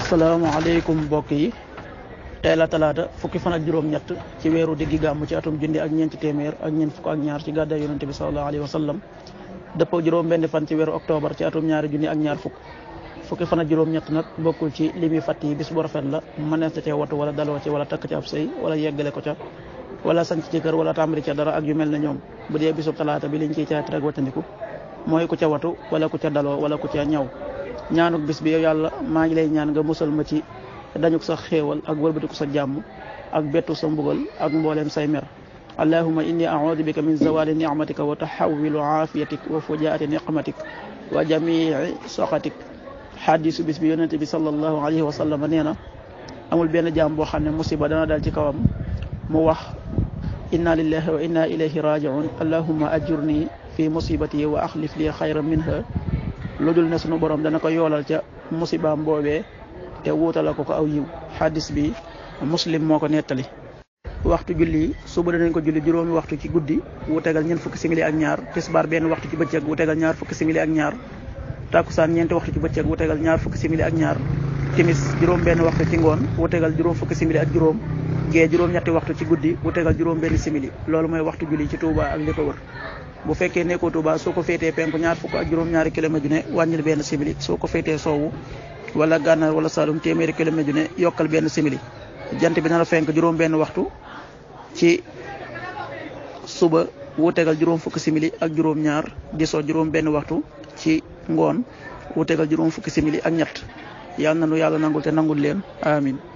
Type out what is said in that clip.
asalaamaaleykum mbokk yi tey la talaata fukki fan ak juróom-ñett ci weeru diggi gàmm ci atum junni ak ñeenti téeméer ak ñeent fukk ak ñaar ci gàddaay yonente bi sallallahu alayhi wa sallam dëppoo juróom benn fan ci weeru octobre ci atum ñaari junni ak ñaar fukk fukki fan ak juróom-ñett nag bokkul ci li muy fàtt yi bis bu rafet la mënees na cee watu wala daloo ci wala takk ci ab sëy wala yeggale ko ca wala sanc ci kër wala tàmbali ca dara ak yu mel ne ñoom bu dee bisub talaata bi liñ ciy caat rek wattandiku mooy ku ca watu wala ku ca daloo wala ku ca ñaw ñaanuk bis bi yow yàlla maa ngi lay ñaan nga musal ma ci dañuk sa xéewal ak wëlbatiku sa jàmm ak bettu sa mbugal ak mbooleem say mer allahuma inni audu bika min zawali nicmatika wa taxawilu aafiyatik wa fujaati niqmatik wa jamii soxatik xadisu bis bi yonente bi sallallahu alayhi wa sallam nee na amul benn jaam boo xam ne musiba dana dal ci kawam mu wax inna lillahi wa inna ilayhi rajiun allahuma ajurni fi musibati wa axlif li xayran minha lu dul ne sunu borom dana ko yoolal ca musibaam boobee te wuutala ko ko aw yiw xadis bi muslim moo ko nettali waxtu julli suba danañ ko julli juróomi waxtu ci guddi wu tegal ñeent fukki simili ak ñaar tisbaar benn waxtu ci bëccëg wu tegal ñaar fukki simili ak ñaar takkusaan ñeenti waxtu ci bëccëg wu tegal ñaar fukki simili ak ñaar timis juróom benn waxtu ci ngoon wu tegal juróom fukki simili ak juróom gee juróom ñetti waxtu ci guddi wu tegal juróom benn simili loolu mooy waxtu julli ci Touba ak li ko wër bu fekkee nekkoo Touba soo ko féetee penku ñaar fukk ak juróom-ñaari kilomètre ju ne wàññil benn simili soo ko féetee soowu wala gànnaar wala Saalum téeméeri kilomètre ju ne yokkal benn simili jant bi na la fenk juróom benn waxtu ci suba wu tegal juróom fukki simili ak juróom-ñaar di soo juróom benn waxtu ci ngoon wu tegal juróom fukki simili ak ñett yal na nu yàlla nangul te nangul leen amin